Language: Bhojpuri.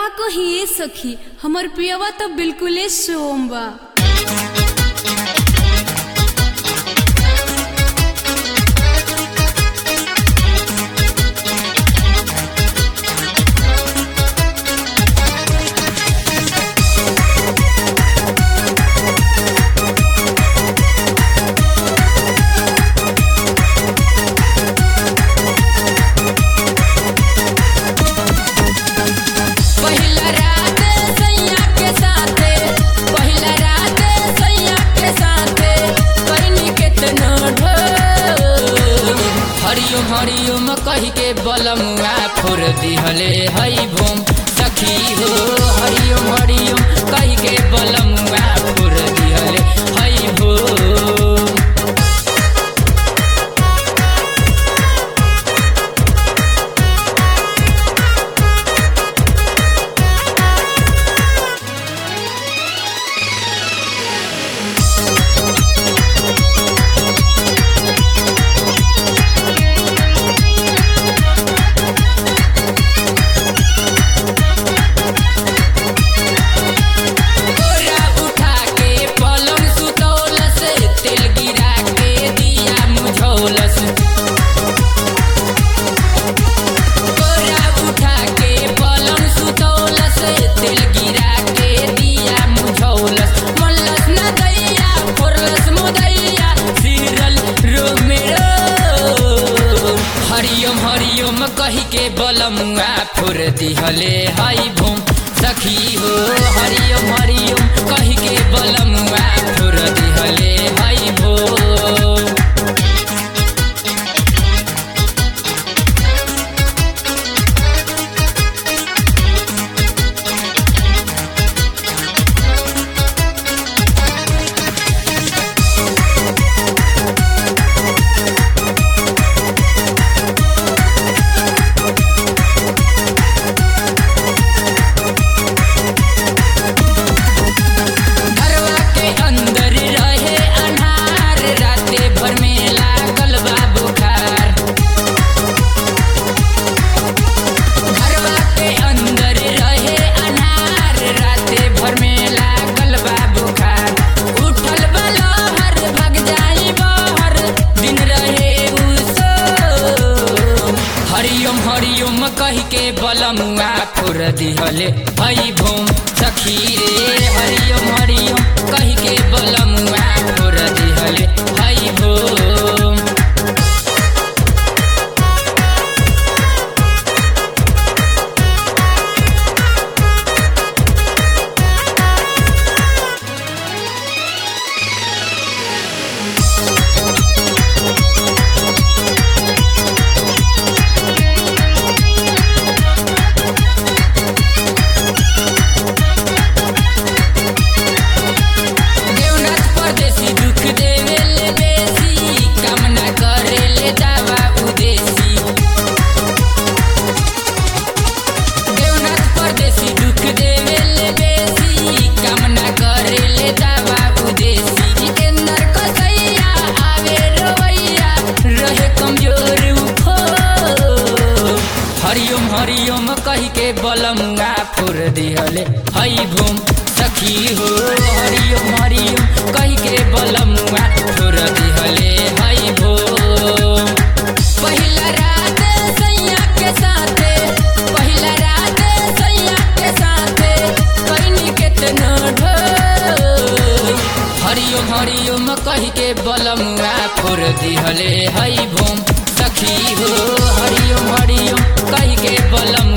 कही सखी हमर पियवा तो बिल्कुले सोम बा पहिला रात सैया के साथे पहिला रात सैया के साथे कइनी केतना ढोल हरिओम हरिओम कहि के बलमुआ फोर दिहले हई भूम सखी हो हरिओम हरिओम कहि के बलमुआ फोर दिहले हई भूम बोरा उठा के पलंग सुतौलस तेल गिरा के दिया मुझौलस बोरा उठा के पलंग सुतौलस तेल गिरा के दिया मुझौलस मल्लस न दैया फोरलस मुदैया सिरल रोमेरो हरिओम हरिओम कहि के बलमुआ फोर दिहले हई भूम सखी हो हरिओम हरिओम कहि के बलमुआ फोर दिहले हई भूम घरवा के अंदर रहे अन्हार राते भर में लागल बा बुखार घरवा के अंदर रहे अन्हार राते भर में लागल बा बुखार उठल बलहर भग जाई बहर दिन रहे उसो हरिओम हरिओम कहि के बलमुआ फुर दिहले हई भूम सखी रे हरिओम हरिओम कहि के बलमुआ फुर दिहले हई भूम देवनाथ परदेसी दुख देवे ले बेसी कामना करे ले दावा उदेसी देवनाथ परदेसी दुख देवे ले बेसी कामना करे ले दावा उदेसी जितेंद्र कसैया आवे रवैया रहे कमजोर उखो हरिओम हरिओम कहि के बलमुआ फुर दिहले हई भूम सखी हो हरिओम हरिओम कहि के बलमुआ फुर दिहले हई भूम पहिला रात सैया के साथे पहिला रात सैया के साथे कइनी केतना ढोल हरिओम हरिओम कहि के बलमुआ फुर दिहले हई भूम सखी हो हरिओम हरिओम कहि के बलम